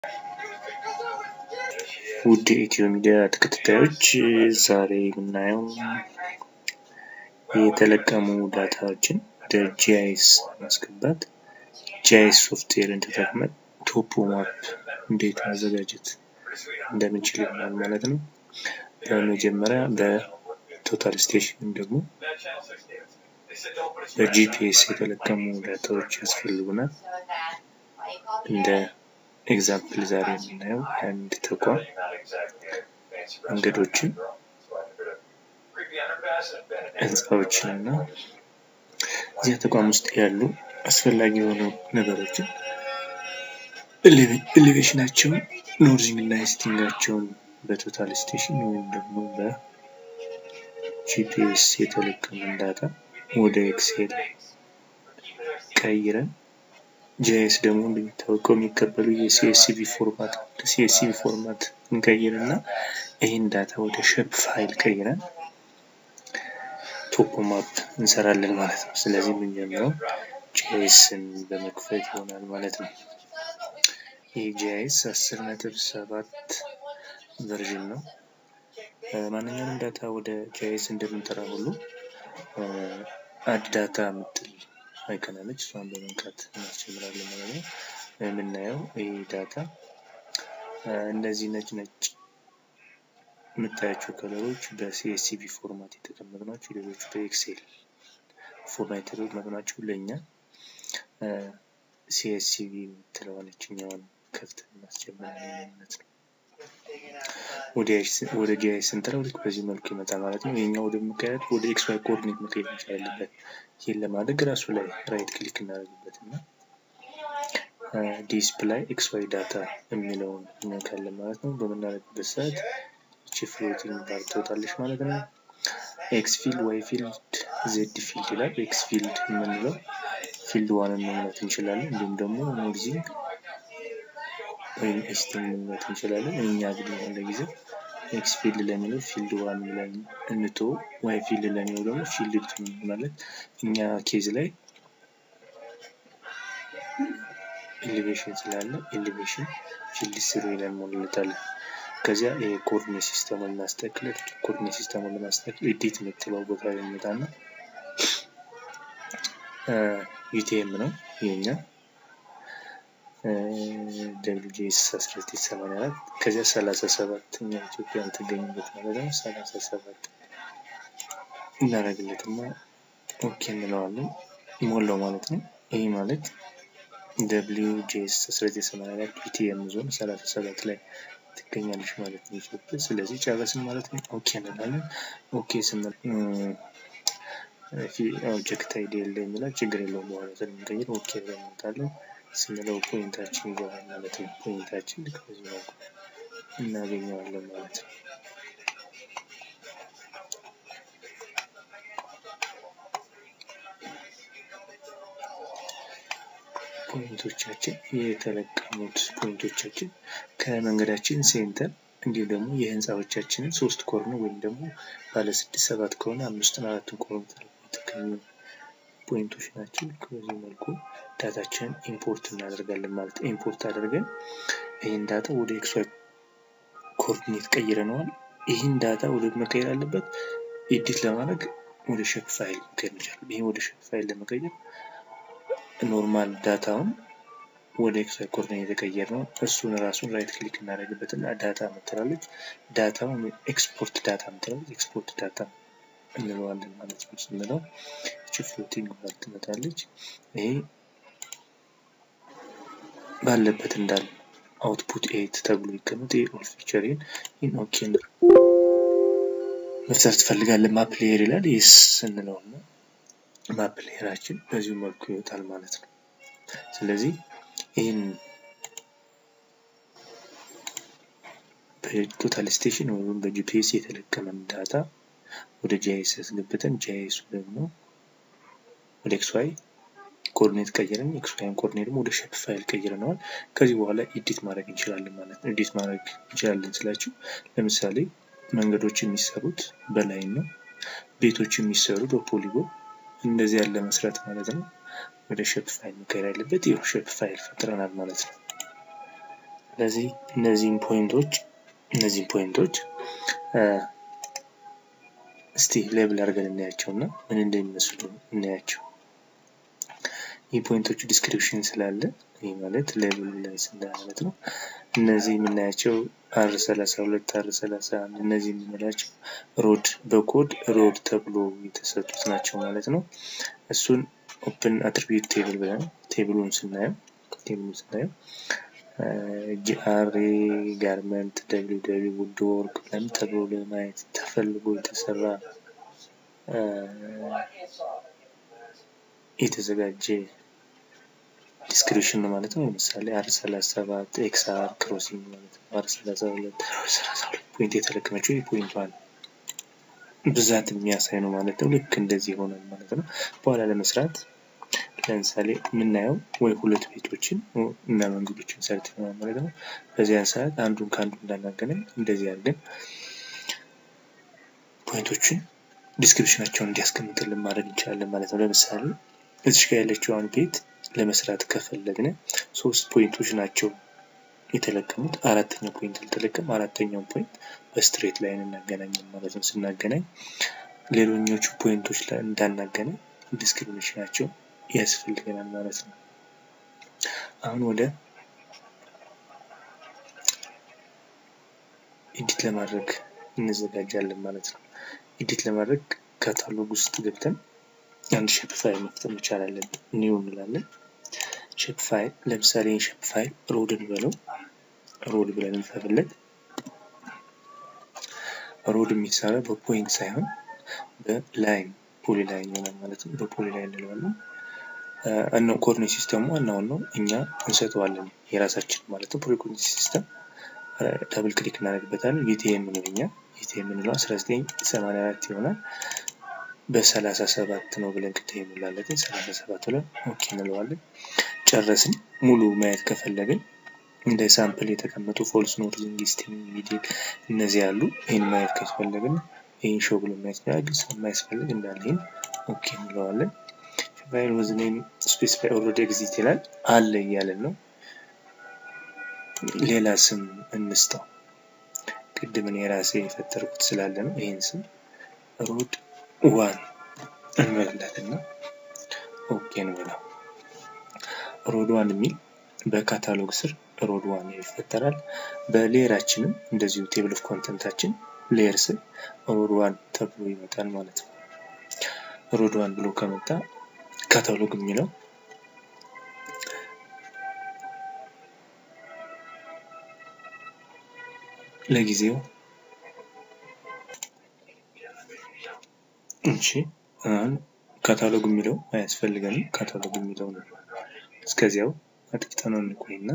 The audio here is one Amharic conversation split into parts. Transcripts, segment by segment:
ውድ የኢትዮ ሚዲያ ተከታታዮች ዛሬ የምናየው የተለቀሙ ዳታዎችን ወደ ጂአይኤስ ማስገባት ጂአይኤስ ሶፍትዌርን ተጠቅመን ቶፖ ማፕ እንዴት ማዘጋጀት እንደምንችል ይሆናል ማለት ነው። በመጀመሪያ በቶታል ስቴሽን ደግሞ በጂፒኤስ የተለቀሙ ዳታዎች ያስፈልጉናል። እንደ ኤግዛምፕል ዛሬ የምናየው አንድ ተቋም መንገዶችን፣ ህንፃዎችን እና እዚያ ተቋም ውስጥ ያሉ አስፈላጊ የሆኑ ነገሮችን ኤሌቬሽናቸውን፣ ኖርዚንግ እና ኢስቲንጋቸውን በቶታል ስቴሽን ወይም ደግሞ በጂፒኤስ የተለቀመን ዳታ ወደ ኤክሴል ቀይረን ጂአይኤስ ደግሞ እንደሚታወቀው የሚቀበሉ የሲኤስቪ ፎርማት ሲኤስቪ ፎርማት እንቀይርና ይህን ዳታ ወደ ሸፕ ፋይል ቀይረን ቶፖ ማፕ እንሰራለን ማለት ነው። ስለዚህ የምንጀምረው ጂአይኤስን በመክፈት ይሆናል ማለት ነው። ይህ ጂአይኤስ አስር ነጥብ ሰባት ቨርዥን ነው። ማንኛውንም ዳታ ወደ ጂአይኤስ እንደምንጠራ ሁሉ አድ ዳታ የምትል አይከናለች እሷን በመንካት እናስጀምራለን ማለት ነው። የምናየው ይህ ዳታ እነዚህ ነጭ ነጭ የምታያቸው ከለሮች በሲኤስሲቪ ፎርማት የተቀመጡ ናቸው። ሌሎቹ በኤክሴል ፎርማት የተቀመጡ ናቸው። ለእኛ ሲኤስሲቪ የምትለዋን ይችኛዋን ከፍተን እናስጀምራለን ማለት ነው። ወደ ጂአይኤስ ስንጠራ ልክ በዚህ መልኩ ይመጣል ማለት ነው። ይሄኛው ወደ መቀየር ወደ ኤክስ ዋይ ኮኦርዲኔት መቀየር መቻል አለበት። ይህን ለማድረግ ራሱ ላይ ራይት ክሊክ እናደርግበት እና ዲስፕላይ ኤክስ ዋይ ዳታ የሚለውን እንነካለን ማለት ነው። በምናደርግበት ሰዓት ይቺ ፍሎቲንግ ባር ትወጣለች ማለት ነው። ኤክስ ፊልድ፣ ዋይ ፊልድ፣ ዜድ ፊልድ ይላል። ኤክስ ፊልድ የምንለው ፊልድ ዋንን መምረት እንችላለን። እንዲሁም ደግሞ ኖርዚንግ ወይም ኢስቲንግ መምረት እንችላለን። እኛ ግን ለጊዜው ኤክስ ፊልድ ለሚለው ፊልድ ዋን ብለን እንቶ ዋይ ፊልድ ለሚለው ደግሞ ፊልድ ቱ ማለት እኛ ኬዝ ላይ ኤሌቬሽን ስላለ ኤሌቬሽን ፊልድ ስሩ ይለን ሞልለታለን። ከዚያ የኮኦርዲኔት ሲስተሙን እናስተካክል። ኮኦርዲኔት ሲስተሙን ለማስተካከል ኤዲት የምትለው ቦታ ላይ እንመጣና ዩቲኤም ነው የኛ ደብሊውጂኤስ 1984 ከዚያ 37 እኛ ኢትዮጵያ የምትገኝበት ማለት ነው። 37 እናደርግለትና ኦኬ እንለዋለን ሞላው ማለት ነው። ይህ ማለት ደብሊውጂኤስ 1984 ዩቲኤም ዞን 37 ላይ ትገኛለች ማለት ነው ኢትዮጵያ። ስለዚህ ጨረስን ማለት ነው። ኦኬ እንላለን። ኦኬ ስንል ኦብጀክት አይዲ የለ የሚላል ችግር የለውም በኋላ ስለምንቀይር ኦኬ ብለን እንመጣለን። ስንለው ፖይንታችን ይገባል ማለት ነው። ፖይንታችን ልክ በዚህ መልኩ እናገኘዋለን ማለት ነው። ፖይንቶቻችን የተለቀሙት ፖይንቶቻችን ከመንገዳችን ሴንተር እንዲሁም ደግሞ የህንፃዎቻችንን ሶስት ኮርነር ወይም ደግሞ ባለ ስድስት ሰባት ከሆነ አምስትን አራትን ኮርነር የተገኙ ፖይንቶች ናቸው። በዚህ መልኩ ዳታችንን ኢምፖርት እናደርጋለን ማለት ነው። ኢምፖርት አድርገን ይህን ዳታ ወደ ኤክስ ዋይ ኮኦርዲኔት ቀይረነዋል። ይህን ዳታ ወደ መቀየር አለበት። ኤዲት ለማድረግ ወደ ሼፕ ፋይል መቀየር ይቻላል። ይህ ወደ ሼፕ ፋይል ለመቀየር ኖርማል ዳታውን ወደ ኤክስ ዋይ ኮኦርዲኔት የተቀየር ነው። እሱን ራሱን ራይት ክሊክ እናደርግበት እና ዳታ ምትላለች። ዳታውን ኤክስፖርት ዳታ ምትላለች። ኤክስፖርት ዳታ እንለዋለን ማለት ነው። ስንለው እቺ ፍሎቲንግ ባር ትመጣለች። ይሄ ባለበት እንዳለ አውትፑት ኤት ተብሎ ይቀመጥ። ይሄ ኦል ፊቸሪን ኢን ኦኬ መፍታት ትፈልጋለን ማፕ ሌየር ይላል። ይስ ስንለው እና ማፕ ሌየራችን በዚሁ መልኩ ይወጣል ማለት ነው። ስለዚህ ይህን በቶታል ስቴሽን ወይም በጂፒኤስ የተለቀመን ዳታ ወደ ጂአይኤስ ያስገብተን ጂአይኤሱ ደግሞ ወደ ኤክስ ዋይ ኮኦርዲኔት ቀይረን ኤክስ ዋይን ኮኦርዲኔት ደግሞ ወደ ሼፕ ፋይል ቀይረነዋል። ከዚህ በኋላ ኤዲት ማድረግ እንችላለን ማለት ነው። ኤዲት ማድረግ እንችላለን ስላችሁ ለምሳሌ መንገዶች የሚሰሩት በላይን ነው። ቤቶች የሚሰሩ በፖሊጎን እንደዚህ ያለ መስራት ማለት ነው። ወደ ሼፕ ፋይል መቀየር ያለበት ይኸው ሼፕ ፋይል ፈጥረናል ማለት ነው። ስለዚህ እነዚህን ፖይንቶች እነዚህን ፖይንቶች እስቲ ሌብል አድርገን እናያቸው እና ምን እንደሚመስሉ እናያቸው። ይህ ፖይንቶቹ ዲስክሪፕሽን ስላለ ይህ ማለት ሌብል ማለት ነው። እነዚህ የምናያቸው አር 32 አር 31 እነዚህ የምንላቸው ሮድ በኮድ ሮድ ተብሎ የተሰጡት ናቸው ማለት ነው። እሱን ኦፕን አትሪቢዩት ቴብል ብለን ቴብሉን ስናየው ቴብሉን ስናየው ጂአርኤ ጋርመንት ደብሊው ደብሊው ውድ ወርክ ብለን ተብሎ ለማየት ተፈልጎ የተሰራ የተዘጋጀ ዲስክሪፕሽን ነው ማለት ነው። ለምሳሌ አር 37 ኤክስ አር ክሮሲንግ ማለት ነው። አር 32 32 ፖይንት የተለቀመችው የፖይንቷን ብዛት የሚያሳይ ነው ማለት ነው። ልክ እንደዚህ ይሆናል ማለት ነው። በኋላ ለመስራት ለምሳሌ የምናየው ወይ ሁለት ቤቶችን እና መንገዶችን ሰርተናል ማለት ነው። በዚያን ሰዓት አንዱን ከአንዱ እንዳናገናኝ እንደዚህ አድርገን ፖይንቶችን ዲስክሪፕሽናቸውን እንዲያስቀምጥልን ማድረግ እንችላለን ማለት ነው። ለምሳሌ እዚሽ ጋር ያለችውን ቤት ለመስራት ከፈለግን ሶስት ፖይንቶች ናቸው የተለቀሙት። አራተኛው ፖይንት አልተለቀም። አራተኛውን ፖይንት በስትሬት ላይን እናገናኛለን ማለት ነው። ስናገናኝ ሌሎኞቹ ፖይንቶች ላይ እንዳናገናኝ ዲስክሪፕሽናቸው ያስፈልገናል ማለት ነው። አሁን ወደ ኤዲት ለማድረግ እንዘጋጃለን ማለት ነው። ኤዲት ለማድረግ ካታሎግ ውስጥ ገብተን አንድ ሼፕ ፋይል መፍጠር መቻል አለብን። ኒው እንላለን። ሼፕ ፋይል ለምሳሌ ሼፕ ፋይል ሮድ እንበለው። ሮድ ብለን እንፈብለት። ሮድ የሚሰራ በፖይንት ሳይሆን በላይን ፖሊ ላይን ይሆናል ማለት ነው። በፖሊ ላይን እንለዋለን። እነ ኮኦርዲኔት ሲስተሙ ዋናውን ነው እኛ እንሰጠዋለን የራሳችን ማለት ነው። ፕሪኮርዲኔት ሲስተም ዳብል ክሊክ እናደርግበታለን። ቪቲኤም ነው እኛ ቪቲኤም የምንለው 1984 ይሆናል። በሰላሳ ሰባት ነው ብለን ቅድም የሞላለትን ሰላሳ ሰባት ብለን ኦኬ እንለዋለን። ጨረስን። ሙሉ ማየት ከፈለግን እንደ ሳምፕል የተቀመጡ ፎልስ ኖርዚንግ ስቲንግ ሚዲል እነዚህ ያሉ ይህን ማየት ከፈለግን ይህን ሾው ብሎ ማየት ይችላል። ግን ስለማያስፈልግ እንዳለ ይህን ኦኬ እንለዋለን። ፋይል ወዝ ኔም ስፔሲፋይ ኦልሬዲ ኤግዚት ይላል አለ እያለን ነው። ሌላ ስም እንስጠው። ቅድም እኔ የራሴ የፈጠርኩት ስላለ ነው። ይህን ስም ሮድ ዋን እንበላትና ኦኬ እንበላው። ሮድ ዋን የሚል በካታሎግ ስር ሮድ ዋን ይፈጠራል። በሌየራችንም እንደዚሁ ቴብል ኦፍ ኮንተንታችን ሌየር ስር ሮድ ዋን ተብሎ ይመጣል ማለት ነው። ሮድ ዋን ብሎ ከመጣ ካታሎግ የሚለው ለጊዜው እሺ አሁን ካታሎግ የሚለው አያስፈልገንም። ካታሎግ የሚለው ነው። እስከዚያው አጥፍተነው እንቆይና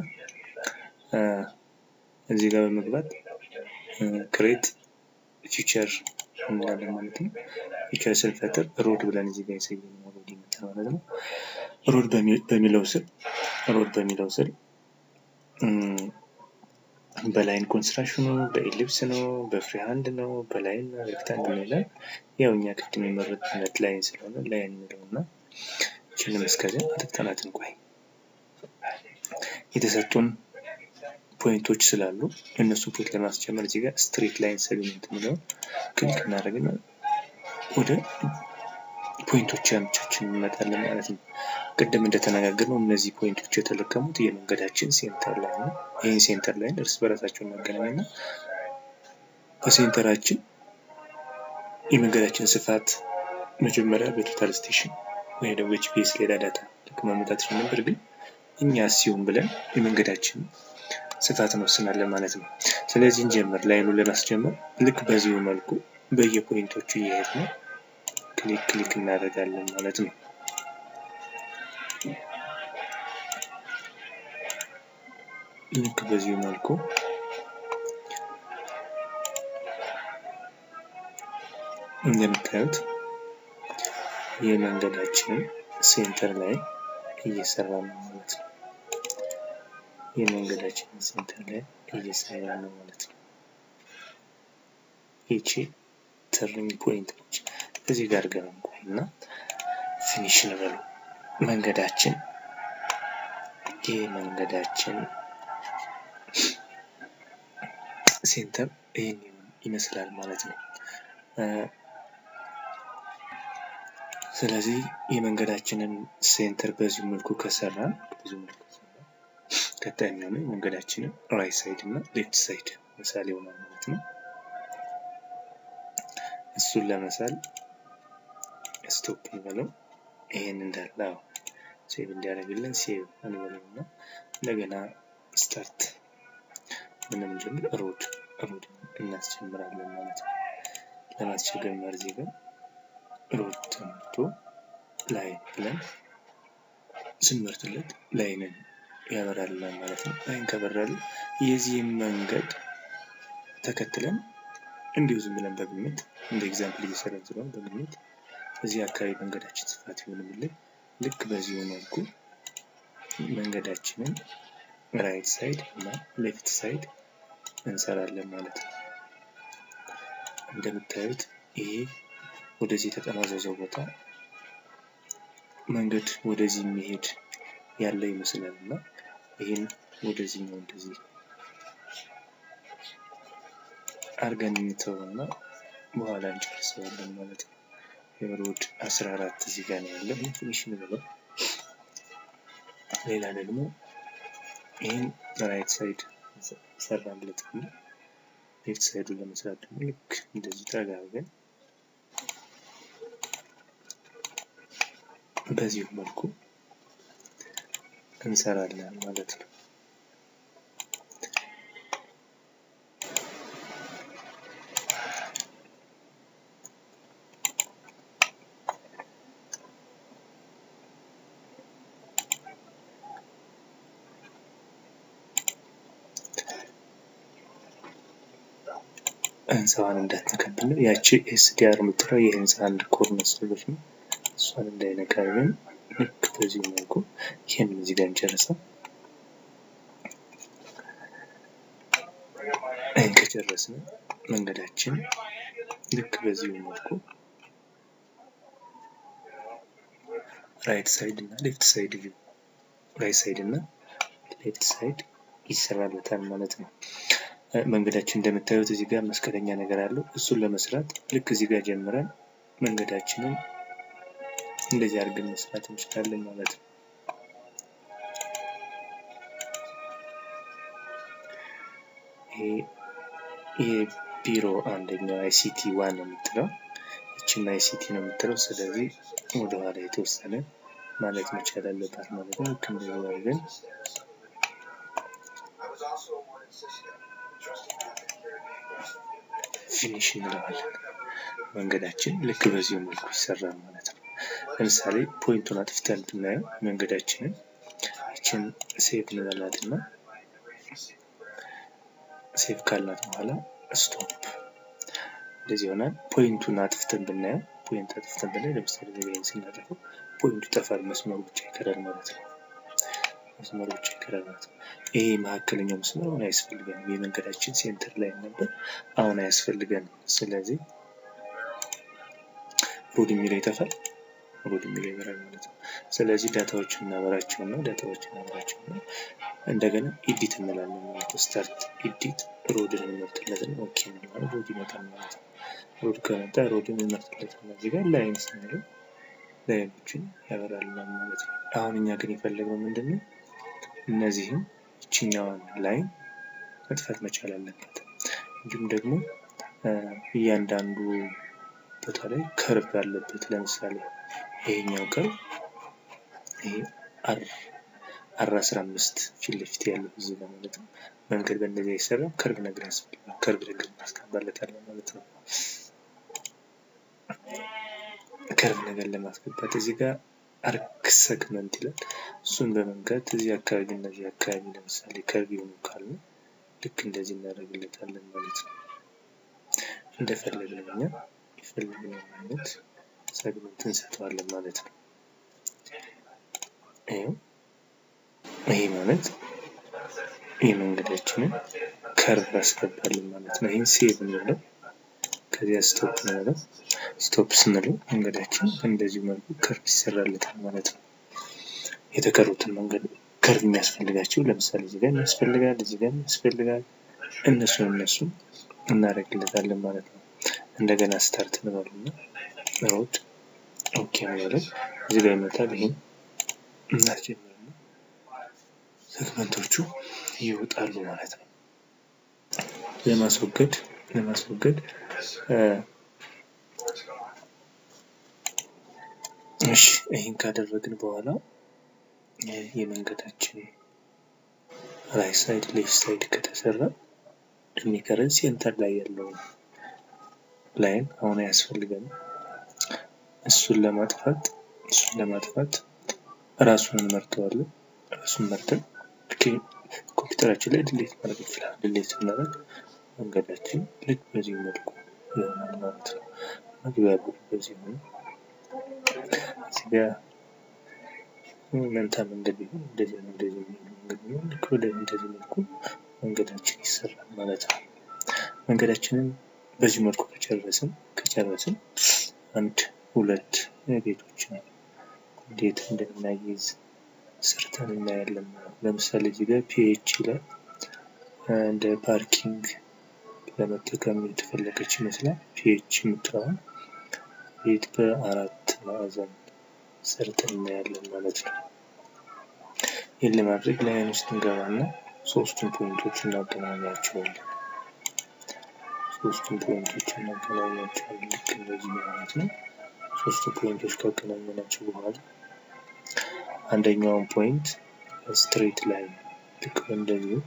እዚህ ጋር በመግባት ክሬት ፊቸር እንላለን ማለት ነው። ፊቸር ስንፈጥር ሮድ ብለን እዚህ ጋር የሰየነው ሮድ ይመጣል ማለት ነው። ሮድ በሚለው ስር ሮድ በሚለው ስር በላይን ኮንስትራክሽኑ በኢሊፕስ ነው፣ በፍሪ ሃንድ ነው፣ በላይን ሬክታንግል ይላል። ያው እኛ ቅድም የመረጥነት ላይን ስለሆነ ላይን እንለው እና ይችንም እስከዚያ አጥፍተናት እንቆይ። የተሰጡን ፖይንቶች ስላሉ እነሱ ፖይንት ለማስጨመር እዚህ ጋር ስትሬት ላይን ሰግመንት የሚለውን ክሊክ እናደርግና ወደ ፖይንቶች ያምቻችን እንመጣለን ማለት ነው። ቅድም እንደተነጋገርነው እነዚህ ፖይንቶች የተለቀሙት የመንገዳችን ሴንተር ላይ ነው። ይህን ሴንተር ላይን እርስ በራሳቸው እናገናኝና በሴንተራችን የመንገዳችን ስፋት መጀመሪያ በቶታል ስቴሽን ወይ ደግሞ ጂፒኤስ ሌላ ዳታ ልክ ማመጣት ነበር፣ ግን እኛ ሲሆን ብለን የመንገዳችን ስፋት እንወስናለን ማለት ነው። ስለዚህ እንጀምር። ላይኑን ለማስጀመር ልክ በዚሁ መልኩ በየፖይንቶቹ እየሄድን ክሊክ ክሊክ እናደርጋለን ማለት ነው። ልክ በዚሁ መልኩ እንደምታዩት የመንገዳችንን ሴንተር ላይ እየሰራ ነው ማለት ነው። የመንገዳችንን ሴንተር ላይ እየሰራ ነው ማለት ነው። ይቺ ተርኒንግ ፖይንት ነች። እዚህ ጋር ገና እና ፊኒሽ እንበሉ። መንገዳችን ይህ መንገዳችን ሴንተር ይህን ይመስላል ማለት ነው። ስለዚህ የመንገዳችንን ሴንተር በዚህ መልኩ ከሰራን በዚህ መልኩ ከሰራን ቀጣይ የሚሆነው የመንገዳችንን ራይት ሳይድ እና ሌፍት ሳይድ ምሳሌ ይሆናል ማለት ነው። እሱን ለመሳል ስቶፕ እንበለው። ይሄን እንዳለ ሴቭ እንዲያደርግልን ሴቭ እንበለው እና እንደገና ስታርት ምንም ጀምር ሮድ ሮድ እናስጀምራለን ማለት ነው። ለማስቸገር መርዜ ግን ሮድ ተመርቶ ላይን ብለን ስንመርጥለት ላይንን ያበራልናል ማለት ነው። ላይን ከበራልን የዚህም መንገድ ተከትለን እንዲሁ ዝም ብለን በግምት እንደ ኤግዛምፕል እየሰራን ስለሆነ በግምት እዚህ አካባቢ መንገዳችን ስፋት ይሆንልን ልክ በዚሁ መልኩ መንገዳችንን ራይት ሳይድ እና ሌፍት ሳይድ እንሰራለን ማለት ነው። እንደምታዩት ይሄ ወደዚህ የተጠማዘዘው ቦታ መንገድ ወደዚህ የሚሄድ ያለ ይመስላል እና ይህን ወደዚህኛው እንደዚህ አርገን እንተውና በኋላ እንጨርሰዋለን ማለት ነው። የሮድ 14 እዚህ ጋር ነው ያለው። ይህን ትንሽ እንበለው። ሌላ ደግሞ ይህን ራይት ሳይድ ሰራንለት እና ሌፍት ሳይዱን ለመስራት ደግሞ ልክ እንደዚህ ጠጋ አድርገን በዚሁ መልኩ እንሰራለን ማለት ነው። ህንፃዋን እንዳትነካብን ነው። ያቺ ኤስዲአር የምትለው የህንፃ አንድ ኮርነር ስለሆነች ነው። እሷን እንዳይነካብን ልክ በዚህ መልኩ ይህን እዚህ ጋር እንጨርሰው። ይህን ከጨረስን መንገዳችን ልክ በዚሁ መልኩ ራይት ሳይድ እና ሌፍት ሳይድ ራይት ሳይድ እና ሌፍት ሳይድ ይሰራበታል ማለት ነው። መንገዳችን እንደምታዩት እዚህ ጋር መስቀለኛ ነገር አለው። እሱን ለመስራት ልክ እዚህ ጋር ጀምረን መንገዳችንን እንደዚህ አድርገን መስራት እንችላለን ማለት ነው። ይሄ ቢሮ አንደኛው አይሲቲ ዋን ነው የምትለው ይችም አይሲቲ ነው የምትለው። ስለዚህ ወደኋላ የተወሰነ ማለት መቻል አለባት ማለት ነው። ልክ እንደዚህ አድርገን ፊኒሽ እንለዋለን። መንገዳችን ልክ በዚሁ መልኩ ይሰራል ማለት ነው። ለምሳሌ ፖይንቱን አጥፍተን ብናየው መንገዳችንን ይችን ሴቭ እንበላትና ሴቭ ካላት በኋላ ስቶፕ እንደዚህ ይሆናል። ፖይንቱን አጥፍተን ብናየው ፖይንት አጥፍተን ብናየው ለምሳሌ ዜጋይን ስናጠፈው ፖይንቱ ይጠፋል፣ መስመሩ ብቻ ይቀራል ማለት ነው። መስመሩ ብቻ ይቀራል ማለት ነው። ይሄ መካከለኛው መስመር አሁን አያስፈልገንም። የመንገዳችን ሴንተር ላይ ነበር፣ አሁን አያስፈልገንም። ስለዚህ ሮድ የሚለው ይጠፋል፣ ሮድ የሚለው ይበራል ማለት ነው። ስለዚህ ዳታዎችን እናበራቸው ነው፣ ዳታዎችን እናበራቸው ነው። እንደገና ኢዲት እንላለን ማለት ነው። ስታርት ኢዲት ሮድን እንመርጥለትን ኦኬ እንላለን። ሮድ ይመጣል ማለት ነው። ሮድ ከመጣ ሮድን እንመርጥለትን እዚህ ጋር ላይን ስንለው ላይኖችን ያበራልናል ማለት ነው። አሁን እኛ ግን የፈለግነው ምንድን ነው? እነዚህም ይችኛዋን ላይን መጥፋት መቻል አለበት። እንዲሁም ደግሞ እያንዳንዱ ቦታ ላይ ከርብ ያለበት ለምሳሌ ይሄኛው ከርብ ይሄ አር አር አስራ አምስት ፊት ለፊት ያለው እዚህ ጋር ማለት ነው። መንገድ በእንደዚህ አይሰራም። ከርብ ነገር ያስፈልጋል። ከርብ ነገር እናስገባለታለን ማለት ነው። ከርብ ነገር ለማስገባት እዚህ ጋር አርክ ሰግመንት ይላል። እሱን በመንካት እዚህ አካባቢ እነዚህ አካባቢ ለምሳሌ ከርብ የሆኑ ካሉ ልክ እንደዚህ እናደርግለታለን ማለት ነው። እንደፈለግን እኛ የፈለግነው አይነት ሰግመንት እንሰጠዋለን ማለት ነው። ይኸው ይሄ ማለት የመንገዳችንን ከርብ አስገባልን ማለት ነው። ይህን ሴቭ እንለው ከዚያ ስቶፕ እንለው። ስቶፕ ስንለው መንገዳችን እንደዚሁ መልኩ ከርብ ይሰራለታል ማለት ነው። የተቀሩትን መንገድ ከርብ የሚያስፈልጋቸው ለምሳሌ እዚህ ጋር ያስፈልጋል፣ እዚህ ጋር ያስፈልጋል፣ እነሱን እነሱን እናደርግለታለን ማለት ነው። እንደገና ስታርት እንበልና ሮድ ኦኬ እንበለን እዚህ ጋር ይመጣል። ይህን እናስጀምርና ሴግመንቶቹ ይወጣሉ ማለት ነው። ለማስወገድ ለማስወገድ እሺ ይህን ካደረግን በኋላ የመንገዳችን ራይት ሳይድ ሌፍት ሳይድ ከተሰራ የሚቀረን ሴንተር ላይ ያለው ላይን አሁን አያስፈልገንም። እሱን ለማጥፋት እሱን ለማጥፋት ራሱን እንመርጠዋለን። ራሱን መርጠን ኮምፒውተራችን ላይ ድሌት ማድረግ ይችላል። ድሌት ስናደርግ መንገዳችን ልክ በዚህ መልኩ ይሆናል ማለት ነው። መግቢያ በዚህ ሆነ እዚህ ጋር መንታ መንገድ ቢሆን እንደዚህ ነው። እንደዚህ መንገድ ቢሆን ልክ ወደ እንደዚህ መልኩ መንገዳችን ይሰራል ማለት ነው። መንገዳችንን በዚህ መልኩ ከጨረስን ከጨረስን አንድ ሁለት ቤቶችን እንዴት እንደምናይዝ ሰርተን እናያለን። ለምሳሌ እዚህ ጋር ፒኤች ላይ እንደ ፓርኪንግ ለመጠቀም የተፈለገች ይመስላል። ፒኤች የምትለውን ቤት በአራት ማዕዘን ሰርተን እናያለን ማለት ነው። ይህን ለማድረግ ላይን ውስጥ እንገባና ሶስቱን ፖይንቶች እናገናኛቸዋለን። ሶስቱን ፖይንቶች እናገናኛቸዋለን ልክ እንደዚህ ማለት ነው። ሶስቱ ፖይንቶች ካገናኘናቸው በኋላ አንደኛውን ፖይንት ስትሬት ላይ ልክ እንደዚሁ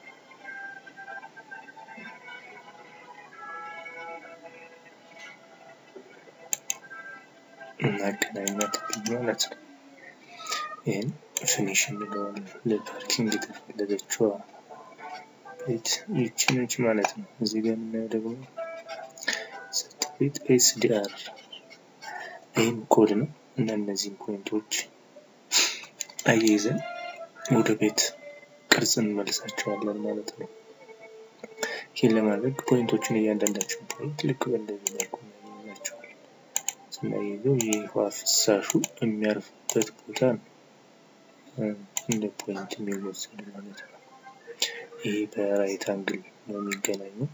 እናገናኛት ማለት ነው። ይህን ፊኒሽ እንለዋለን። ለፓርኪንግ የተፈለገችዋ ቤት ይቺ ነች ማለት ነው። እዚህ ጋር የምናየው ደግሞ ሰርቲፊኬት ኤስዲአር ይህም ኮድ ነው እና እነዚህን ፖይንቶች አያይዘን ወደ ቤት ቅርጽ እንመልሳቸዋለን ማለት ነው። ይህን ለማድረግ ፖይንቶችን እያንዳንዳቸውን ፖይንት ልክ በእንደዚህ መልኩ እናገኛቸዋለን። ስናያይዘው የውሃ ፍሳሹ የሚያርፍበት ቦታ ነው እንደ ፖይንት የሚወሰድ ማለት ነው። ይሄ በራይት አንግል ነው የሚገናኘው።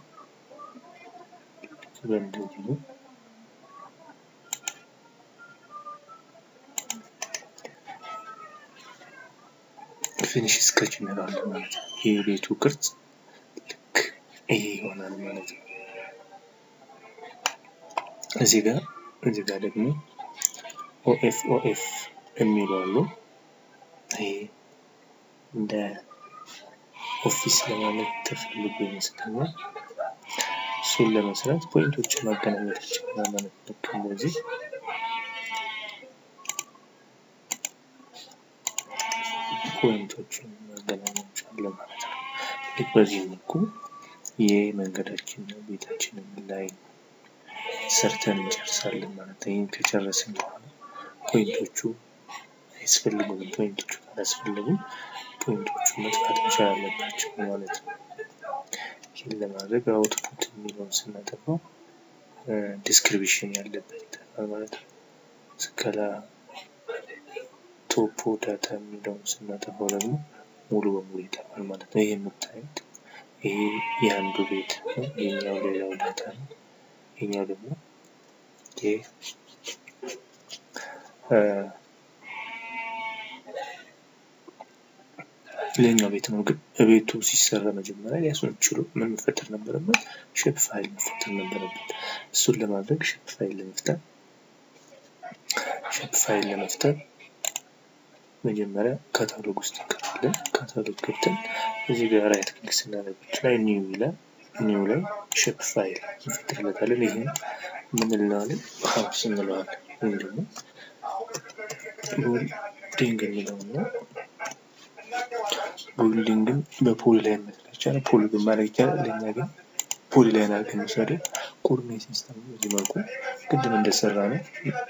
በእንደዚህ ነው። ፊኒሽ ስኬች እንለዋለን ማለት ነው። ይህ የቤቱ ቅርጽ ልክ ይሄ ይሆናል ማለት ነው። እዚህ ጋር እዚህ ጋር ደግሞ ኦኤፍ ኦኤፍ የሚሉ አሉ። ይሄ እንደ ኦፊስ ለማለት ተፈልጎ ይመስለኛል። እሱን ለመስራት ፖይንቶችን ማገናኘት ይችላል ማለት ነው። ልክ እንደዚህ ፖይንቶችን ማገናኛቸዋለን ማለት ነው። ልክ በዚህ መልኩ የመንገዳችንን ቤታችንን ላይ ሰርተን እንጨርሳለን ማለት ነው። ይህን ከጨረስን በኋላ ፖይንቶቹ አያስፈልጉንም። ፖይንቶቹ ካላስፈለጉም ፖይንቶቹ መጥፋት መቻል አለባቸው ማለት ነው። ይህን ለማድረግ አውትፑት የሚለውን ስናጠፋው ዲስክሪፕሽን ያለበት ይጠፋል ማለት ነው። ስከላ ቶፖ ዳታ የሚለውን ስናጠፋው ደግሞ ሙሉ በሙሉ ይጠፋል ማለት ነው። ይህ የምታዩት ይሄ የአንዱ ቤት ነው። ይሄኛው ሌላው ዳታ ነው። ይሄኛው ደግሞ ሌላኛው ቤት ነው። ግን ቤቱ ሲሰራ መጀመሪያ ሊያሱን ችሎ ምን መፈጠር ነበረበት? ሼፕ ፋይል መፈጠር ነበረበት። እሱን ለማድረግ ሼፕ ፋይል ለመፍጠር ሼፕ ፋይል ለመፍጠር መጀመሪያ ካታሎግ ውስጥ እንገባለን። ካታሎግ ገብተን እዚህ ጋር ራይት ክሊክ ስናደርግ ላይ ኒው ይላል። ኒው ላይ ሼፕ ፋይል እንፈጥርለታለን። ይህም ምን እንለዋለን? ሀውስ እንለዋለን። ወይም ደግሞ ቡልዲንግ የሚለውን ነው። ቡልዲንግን በፖሊ ላይ መስራት ይቻላል። ፖሊ ግን ማድረግ ይቻላል። ለእኛ ግን ፖሊ ላይ አድርገን መውሰድ ኮኦርዲኔት ሲስተም በዚህ መልኩ ቅድም እንደሰራ ነው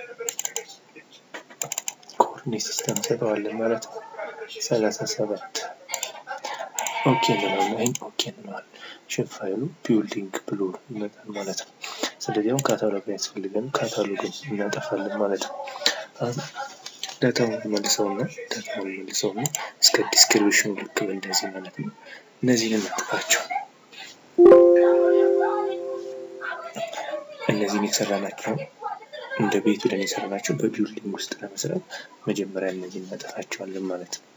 ኮኦርዲኔት ሲስተም እንሰጠዋለን ማለት ነው። ሰላሳ ሰባት ኦኬ እንለዋለን። ይህን ኦኬ እንለዋለን። ሼፕ ፋይሉ ቢልዲንግ ብሎ ይመጣል ማለት ነው። ስለዚህ አሁን ካታሎግ ያስፈልገን ካታሎግን እናጠፋለን ማለት ነው። አሁን ዳታውን መልሰውና ዳታውን መልሰውና እስከ ዲስክሪፕሽኑ ልክ እንደዚህ ማለት ነው። እነዚህን እናጥፋቸው። እነዚህን የሰራናቸው እንደ ቤት ብለን የሰራናቸው በቢውልዲንግ ውስጥ ለመስራት መጀመሪያ እነዚህን እናጠፋቸዋለን ማለት ነው።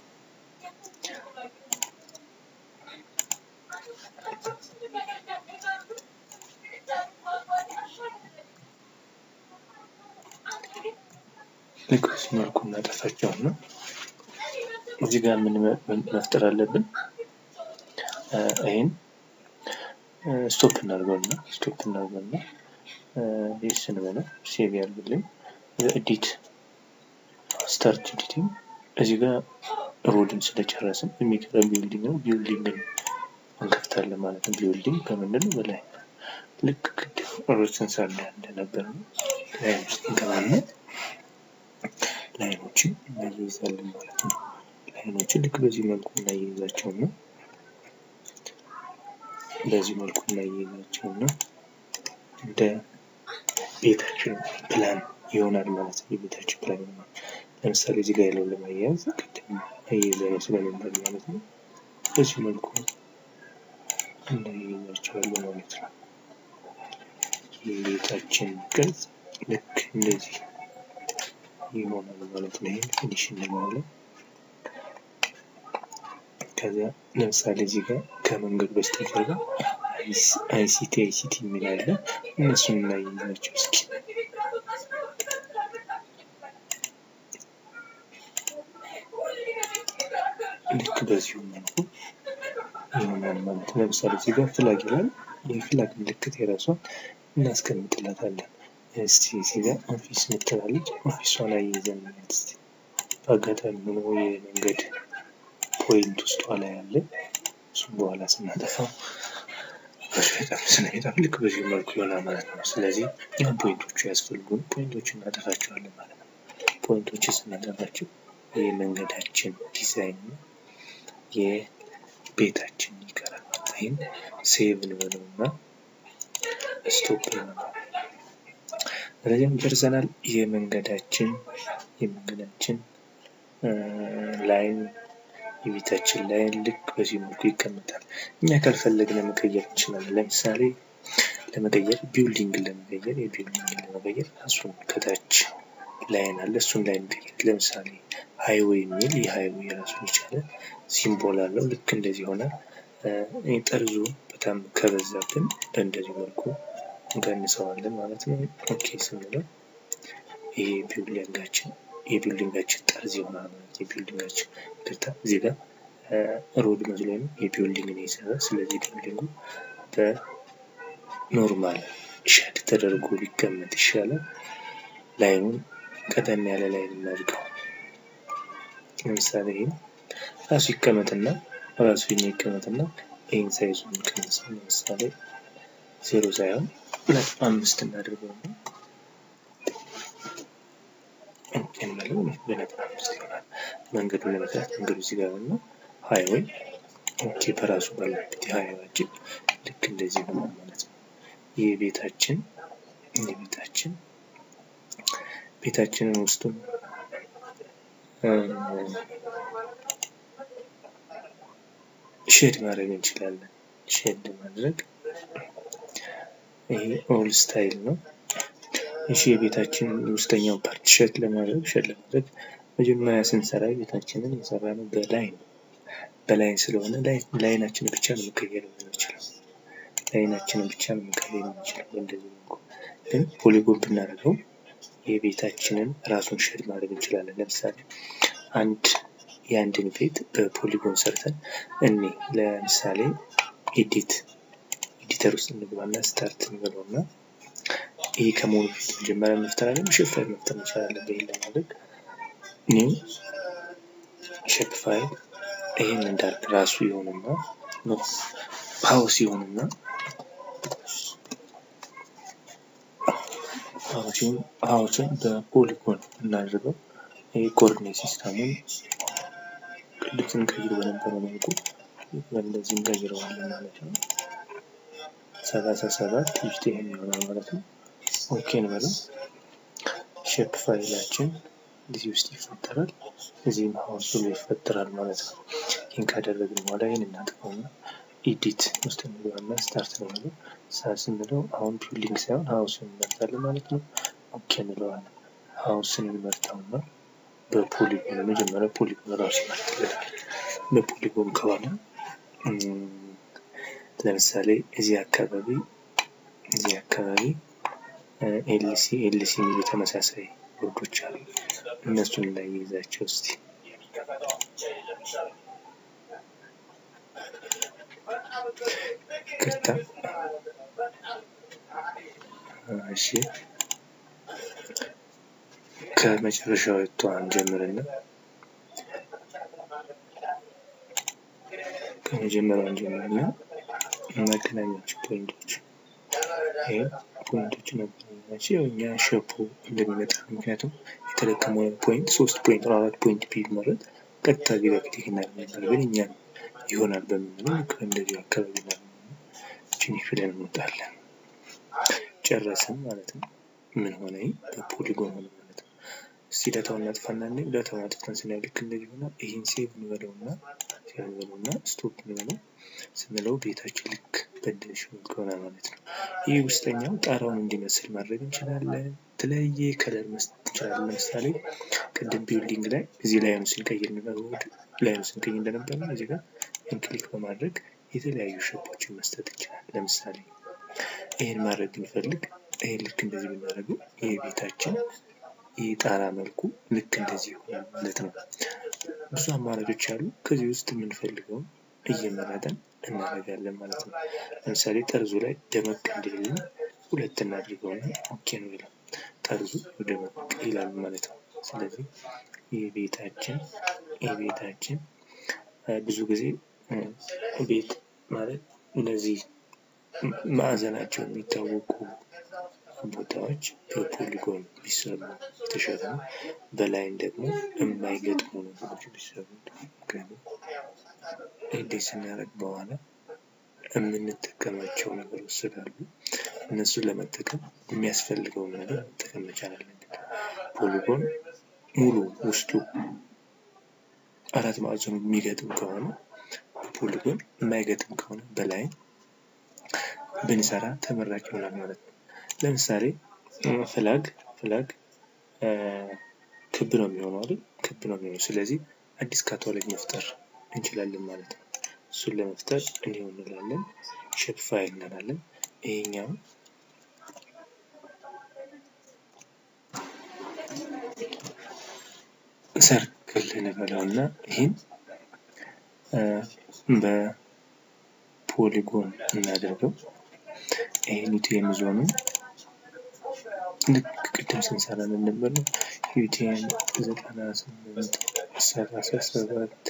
ልክ በዚህ መልኩ እናጠፋቸውና እዚህ ጋር ምን መፍጠር አለብን? ይህን ስቶፕ እናድርገውና ስቶፕ እናድርገውና ይህ ስንበለው ሴቭ ያድርግልን። ኤዲት ስታርት ኤዲቲንግ እዚህ ጋር ሮድን ስለጨረስን የሚቀረን ቢውልዲንግ ነው። ቢውልዲንግን እንከፍታለን ማለት ነው። ቢውልዲንግ ከምንድን ነው በላይ ልክ ቅድም ሮድ ስንሰራ እንደነበር ነው። ላይን ውስጥ እንገባለን። ላይኖችን እናያይዛለን ማለት ነው። ላይኖችን ልክ በዚህ መልኩ እናያይዛቸው ነው። በዚህ መልኩ እናያይዛቸው ነው። እንደ ቤታችን ፕላን ይሆናል ማለት ነው። የቤታችን ፕላን ይሆናል። ለምሳሌ እዚህ ጋር ያለው ለማያያዝ ቅድም አያይዘነው ስለነበር ማለት ነው። በዚህ መልኩ እናያይዛቸዋለን ማለት ነው። የቤታችን ቅርጽ ልክ እንደዚህ ይሆናል ማለት ነው። ይህን ፊኒሽ እንለዋለን። ከዚያ ለምሳሌ እዚህ ጋር ከመንገዱ በስተጀርባ አይሲቲ አይሲቲ የሚል አለ። እነሱን እናያይዛቸው እስኪ። ልክ በዚሁ መልኩ ይሆናል ማለት ነው። ለምሳሌ እዚህ ጋር ፍላግ ይላል። የፍላግ ምልክት የራሷን እናስቀምጥላታለን። እስቲ እዚህ ጋር ኦፊስ ምትላለች። ኦፊሷን አያይዘን እናያት እስቲ። በአጋጣሚ ሆኖ የመንገድ ፖይንት ውስጧ ላይ አለ። እሱም በኋላ ስናጠፋው በጣም ስለሚጠፍ ልክ በዚህ መልኩ ይሆናል ማለት ነው። ስለዚህ ያን ፖይንቶቹ ያስፈልጉን ፖይንቶችን እናጠፋቸዋለን ማለት ነው። ፖይንቶችን ስናጠፋቸው የመንገዳችን ዲዛይን ነው የቤታችን ይቀራል። ይህን ሴቭ እንበለው እና ስቶፕ እንበለው። ስለዚህም ጨርሰናል። የመንገዳችን የመንገዳችን ላይን የቤታችን ላይን ልክ በዚህ መልኩ ይቀመጣል። እኛ ካልፈለግን መቀየር እንችላለን። ለምሳሌ ለመቀየር ቢውልዲንግን ለመቀየር የቢውልዲንግን ለመቀየር እሱን ከታች ላይን አለ። እሱን ላይን ቀየር። ለምሳሌ ሃይዌይ የሚል የሃይዌይ የራሱን የቻለ ሲምቦል አለው። ልክ እንደዚህ ሆነ። ጠርዙ በጣም ከበዛብን እንደዚህ መልኩ እንቀንሰዋለን ማለት ነው። ኦኬ ስንለው ይሄ ቢውልዲንጋችን የቢልዲንጋችን ጠርዝ ይሆናል ማለት የቢልዲንጋችን ይቅርታ፣ እዚህ ጋር ሮድ መስሎ ነው የቢልዲንግ ነው የሰራ። ስለዚህ ቢልዲንጉ በኖርማል ሸድ ተደርጎ ሊቀመጥ ይሻላል። ላይኑን ቀጠን ያለ ላይን እናድርገው። ለምሳሌ ይህን ራሱ ይቀመጥና ራሱ ይህን ይቀመጥና ይህን ሳይዙን እንቀንሰው። ለምሳሌ ዜሮ ሳይሆን ነጥብ አምስት እናድርገው ነው እንመለው በነጥብ አምስት ይሆናል። መንገዱን ለመስራት መንገዱ እዚህ ጋር ነው። ሃይዌይ ኦኬ፣ በራሱ ባለበት የሃይዌያችን ልክ እንደዚህ ይሆናል ማለት ነው። ይህ ቤታችን የቤታችን ቤታችንን ውስጡን ሼድ ማድረግ እንችላለን። ሼድ ማድረግ ይሄ ኦል ስታይል ነው። እሺ የቤታችን ውስጠኛው ፓርት ሸድ ለማድረግ ሸድ ለማድረግ መጀመሪያ ስንሰራ ቤታችንን የሰራነው በላይን በላይን ስለሆነ ላይናችንን ብቻ ነው መቀየር የምንችለው። ላይናችንን ብቻ ነው መቀየር የምንችለው። እንደዚህ መልኩ ግን ፖሊጎን ብናደርገው የቤታችንን ራሱን ሸድ ማድረግ እንችላለን። ለምሳሌ አንድ የአንድን ቤት በፖሊጎን ሰርተን እኔ ለምሳሌ ኤዲት ኤዲተር ውስጥ እንግባና ስታርት እንበለውና ይሄ ከመሆኑ በፊት መጀመሪያ መፍጠር አለ ሼፕ ፋይል መፍጠር እንችላለን። ይሄን ለማድረግ ኒው ሼፕ ፋይል ይሄን እንዳልክ ራሱ ይሆንና ነው ሀውስ ይሆንና ሀውሲን ሀውስን በፖሊጎን እናድርገው። ይሄ ኮኦርዲኔት ሲስተሙን ቅድም ስንቀይር በነበረው መልኩ በእንደዚህ እንቀይረዋለን ማለት ነው። ሰላሳ ሰባት ይፍት ይሄን ይሆናል ማለት ነው። ኦኬ እንበለው። ሼፕ ፋይላችን እዚህ ውስጥ ይፈጠራል። እዚህም ሀውስ ብሎ ይፈጠራል ማለት ነው። ይህን ካደረግን በኋላ ይህን እናጥፈውና ኢዲት ውስጥ እንገባና ስታርት ነው የሚለው ስታርት ስንለው አሁን ቢልዲንግ ሳይሆን ሀውስን እንመርጣለን ማለት ነው። ኦኬ እንለዋለን። ሀውስን እንመርጠውና በፖሊጎን መጀመሪያ ፖሊጎን ራሱ ይመርጥልናል። በፖሊጎን ከሆነ ለምሳሌ እዚህ አካባቢ እዚህ አካባቢ ኤልሲ ኤልሲ የሚሉ ተመሳሳይ ቦርዶች አሉ። እነሱን ላይ ይዛቸው እስቲ ቅርታ እሺ ከመጨረሻው የተዋን ጀምርና ከመጀመሪያውን ጀምርና መገናኛቸው ፖይንቶች ይሄ ፖይንቶች መገናኛቸው ያው እኛ ሸፖ እንደሚመጣ ምክንያቱም የተለቀመው ፖይንት ሶስት ፖይንት ነው አራት ፖይንት ቢመረጥ ቀጥታ ጊዜ ክሊክ እናደርግ ነበር፣ ግን እኛ ይሆናል በምንለው ልክ እንደዚህ አካባቢ ነው ፊኒሽ ብለን እንወጣለን። ጨረስን ማለት ነው። ምን ሆነ? በፖሊጎን ሆነ ማለት ነው። እስቲ ዳታውን እናጥፋና እንይ። ዳታውን አጥፍተን ስናይ ልክ እንደዚህ ሆነ። ይህን ሴቭ እንበለውና ሴቭ እንበለውና ስቶፕ እንበለው ስንለው ቤታችን ልክ በደሽ ይሆናል ማለት ነው። ይህ ውስጠኛው ጣራውን እንዲመስል ማድረግ እንችላለን። የተለያየ ከለር መስጠት እንችላለን። ለምሳሌ ቅድም ቢልዲንግ ላይ እዚህ ላይኑ ስንቀይር ላይኑ ስንቀይር እንደነበር ነው። እዚህ ጋር ክሊክ በማድረግ የተለያዩ ሸፖችን መስጠት እንችላለን። ለምሳሌ ይህን ማድረግ ብንፈልግ ይህን ልክ እንደዚህ ብናደርገው ይህ ቤታችን የጣራ መልኩ ልክ እንደዚህ ይሆናል ማለት ነው። ብዙ አማራጮች አሉ። ከዚህ ውስጥ የምንፈልገውን እየመረጠን እናደርጋለን ማለት ነው። ለምሳሌ ጠርዙ ላይ ደመቅ እንዲልልን ሁለት እናድርገውና ኦኬ ነው ይላል። ጠርዙ ደመቅ ይላል ማለት ነው። ስለዚህ የቤታችን የቤታችን ብዙ ጊዜ ቤት ማለት እነዚህ ማዕዘናቸው የሚታወቁ ቦታዎች በፖሊጎን ቢሰሩ የተሻለ ነው። በላይን ደግሞ የማይገጥሙ ነገሮች ቢሰሩ ምክንያቱም እንዴት ስናደርግ በኋላ የምንጠቀማቸው ነገሮች ስላሉ እነሱን ለመጠቀም የሚያስፈልገውን ነገር መጠቀም መቻል አለብን። ፖሊጎን ሙሉ ውስጡ አራት ማዕዘኑ የሚገጥም ከሆነ ፖሊጎን የማይገጥም ከሆነ በላይ ብንሰራ ተመራጭ ይሆናል ማለት ነው። ለምሳሌ ፍላግ ፍላግ ክብ ነው የሚሆነው አይደል? ክብ ነው የሚሆነው። ስለዚህ አዲስ ካታሎግ መፍጠር እንችላለን ማለት ነው። እሱን ለመፍጠር እንዲሁ እንላለን፣ ሼፕ ፋይል እንላለን። ይሄኛው ሰርክል እንበለው እና ይህን በፖሊጎን እናደርገው። ይህን ዩቲኤም ዞኑ ልክ ቅድም ስንሰራ ነበር ነው ዩቲኤም ዘጠና ስምንት ሰላሳ ሰባት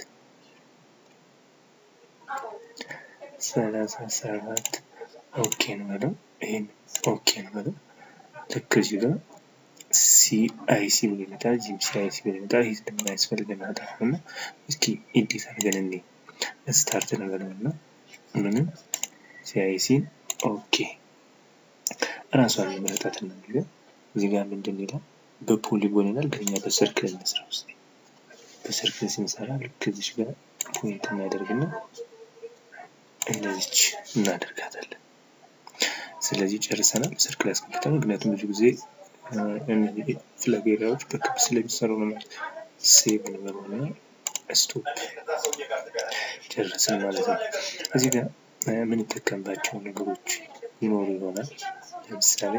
ሰላሳ ሰባት ኦኬ እንበለው። ይህን ኦኬ እንበለው። ልክ እዚህ ጋር ሲአይሲ ብሎ ይመጣል። እዚህም ሲአይሲ ብሎ ይመጣል። ይህ እንደማያስፈልገን አጠፋውና እስኪ ኢዲት አድርገን እኔ ስታርት እንበለው እና ምንም ሲአይሲን ኦኬ እራሷን የመረጣት እናድርገን። እዚህ ጋር ምንድን ይላል? በፖሊጎን ይላል፣ ግን እኛ በሰርክል እንስራ ውስጥ በሰርክል ስንሰራ ልክ እዚች ጋር ፖይንት እናደርግና እንደዚች እናደርጋታለን። ስለዚህ ጨርሰናል። ሰርክል ያስቀምጠናል። ምክንያቱም ብዙ ጊዜ እነዚህ ፍላግ ኤሪያዎች በክብ ስለሚሰሩ ነው። ሴቭ እንበለውና ስቶፕ ጨረስን ማለት ነው። እዚህ ጋር የምንጠቀምባቸው ነገሮች ይኖሩ ይሆናል። ለምሳሌ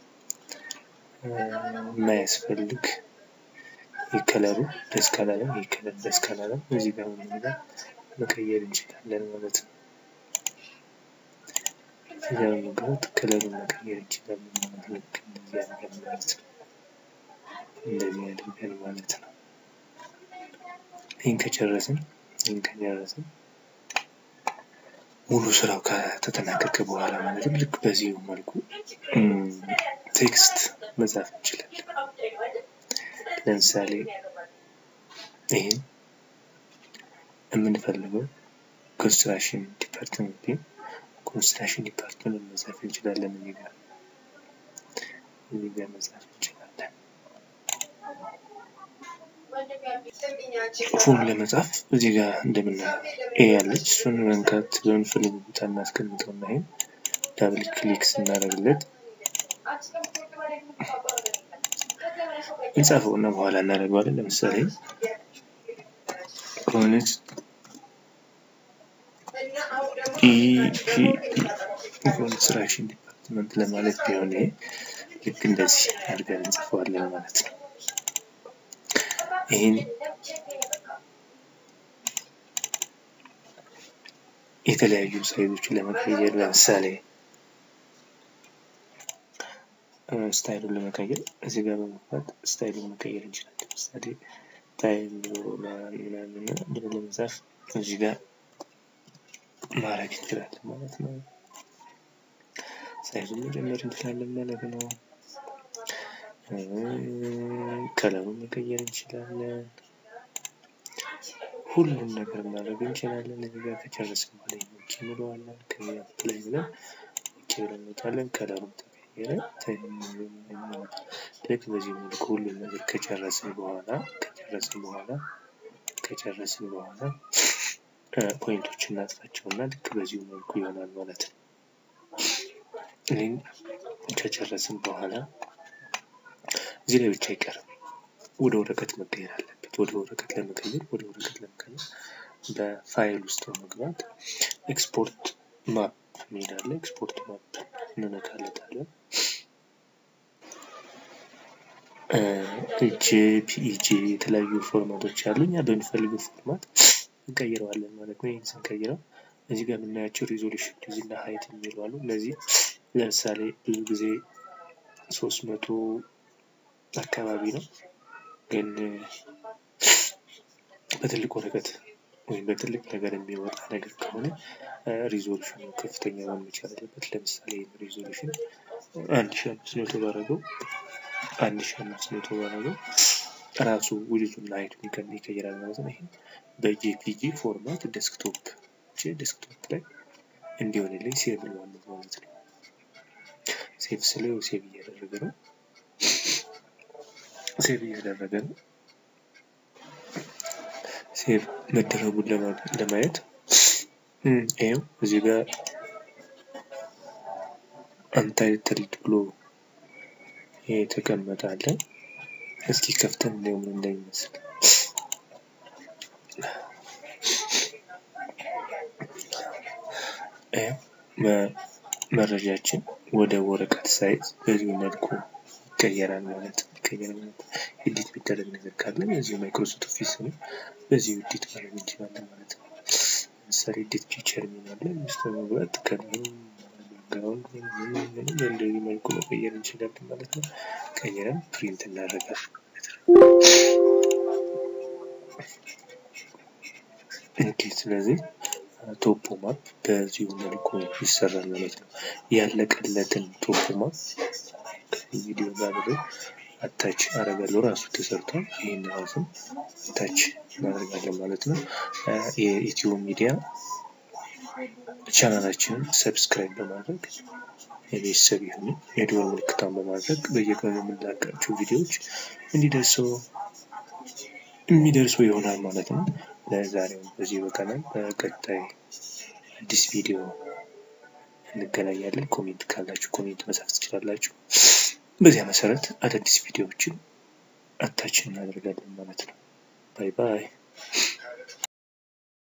የማያስፈልግ የከለሩ ደስ ካላለም ይህ ከለር ደስ ካላለም እዚህ ጋር ምን መቀየር እንችላለን ማለት ነው። እዚህ ጋር በመግባት ከለሩን መቀየር እንችላለን ማለት ነው። ልክ እንደዚህ አድርገን ማለት ነው። እንደዚህ አድርገን ማለት ነው። ይህን ከጨረስን ይህን ከጨረስን ሙሉ ስራው ከተጠናቀቀ በኋላ ማለትም ልክ በዚሁ መልኩ ቴክስት መጻፍ እንችላለን። ለምሳሌ ይህን የምንፈልገው ኮንስትራክሽን ዲፓርትመንት ኮንስትራክሽን ዲፓርትመንት መጻፍ እንችላለን። እዚህ ጋር እዚህ ጋር መጻፍ እንችላለን። ጽሁፉን ለመጻፍ እዚህ ጋር እንደምናየው ኤ ያለች እሱን መንካት በምንፈልግ ቦታ እናስቀምጠው እና ይሄን ዳብል ክሊክ ስናደርግለት እንጻፈው እና በኋላ እናደርገዋለን። ለምሳሌ ኮንስትራክሽን ዲፓርትመንት ለማለት ቢሆን ልክ እንደዚህ አድርገን እንጽፈዋለን ማለት ነው። ይህን የተለያዩ ሳይዞችን ለመቀየር ለምሳሌ ስታይሉን ለመቀየር እዚህ ጋር በመግባት ስታይሉን መቀየር እንችላለን። ለምሳሌ ታይም ምናምን ብሎ ለመጻፍ እዚህ ጋር ማድረግ እንችላለን ማለት ነው። ሳይዙን መጨመር እንችላለን ማለት ነው። ከለሩን መቀየር እንችላለን። ሁሉም ነገር ማድረግ እንችላለን። እዚህ ጋር ከጨረስን በኋላ ኦኬ እንለዋለን። ከዚያ ላይ ብለን ኦኬ ብለን እንወጣለን። ከለሩም ተቀየረ። ልክ በዚህ መልኩ ሁሉም ነገር ከጨረስን በኋላ ከጨረስን በኋላ ከጨረስን በኋላ ፖይንቶች እናጥፋቸው እና ልክ በዚሁ መልኩ ይሆናል ማለት ነው። ይህን ከጨረስን በኋላ እዚህ ላይ ብቻ አይቀርም፣ ወደ ወረቀት መቀየር አለበት። ወደ ወረቀት ለመቀየር ወደ ወረቀት ለመቀየር በፋይል ውስጥ በመግባት ኤክስፖርት ማፕ የሚል አለ። ኤክስፖርት ማፕ እንነካለታለን። ጄፒኢጂ የተለያዩ ፎርማቶች አሉ። እኛ በሚፈልገው ፎርማት እንቀይረዋለን ማለት ነው። ይህን ስንቀይረው እዚህ ጋር የምናያቸው ሪዞሉሽን ዲዝ እና ሀይት የሚሉ አሉ። እነዚህ ለምሳሌ ብዙ ጊዜ ሶስት መቶ አካባቢ ነው፣ ግን በትልቅ ወረቀት ወይም በትልቅ ነገር የሚወጣ ነገር ከሆነ ሪዞሉሽኑ ከፍተኛ መሆን መቻል አለበት። ለምሳሌ ሪዞሉሽን አንድ ሺ አምስት መቶ ባረገው አንድ ሺ አምስት መቶ ባረገው ራሱ ውድቱና ሀይቱን ይቀይራል ማለት ነው። ይህም በጄፒጂ ፎርማት ዴስክቶፕ ዴስክቶፕ ላይ እንዲሆንልኝ ሴቭ ለዋለሁ ማለት ነው። ሴቭ ስለው ሴቭ እያደረገ ነው። ሴቭ እያደረገ ነው። ሴቭ መደረጉን ለማየት ይኸው እዚህ ጋር አንታይትልድ ብሎ የተቀመጠ አለ። እስኪ ከፍተን እንዲያው ምን እንደሚመስል መረጃችን ወደ ወረቀት ሳይዝ በዚህ መልኩ ይቀየራል ማለት ነው። ይቀየራል ማለት ነው። ኤዲት ቢደረግ ነገር ካለ በዚሁ ማይክሮሶፍት ኦፊስ ነው በዚሁ ኤዲት ማድረግ እንችላለን ማለት ነው። ለምሳሌ ኤዲት ፊቸር የሚላለን ውስጥ በመግባት ከለሩ ባክግራውንድ በእንደዚህ መልኩ መቀየር እንችላለን ማለት ነው። ቀይረን ፕሪንት እናደርጋለን ማለት ነው። ኦኬ ስለዚህ ቶፖ ማፕ በዚሁ መልኩ ይሰራል ማለት ነው። ያለቀለትን ቶፖ ማፕ ቪዲዮ ጋር ብሎ አታች አረጋለሁ ራሱ ተሰርቷል። ይህን ራሱም አታች እናደርጋለን ማለት ነው። የኢትዮ ሚዲያ ቻናላችንን ሰብስክራይብ በማድረግ የቤተሰብ የሆኑ የደወል ምልክቷን በማድረግ በየቀኑ የምንላቃቸው ቪዲዮዎች እንዲደርሰው የሚደርሱ ይሆናል ማለት ነው። ለዛሬው በዚህ በቀናል። በቀጣይ አዲስ ቪዲዮ እንገናኛለን። ኮሜንት ካላችሁ ኮሜንት መጻፍ ትችላላችሁ። በዚያ መሰረት አዳዲስ ቪዲዮዎችን አታችን እናደርጋለን ማለት ነው። ባይ ባይ።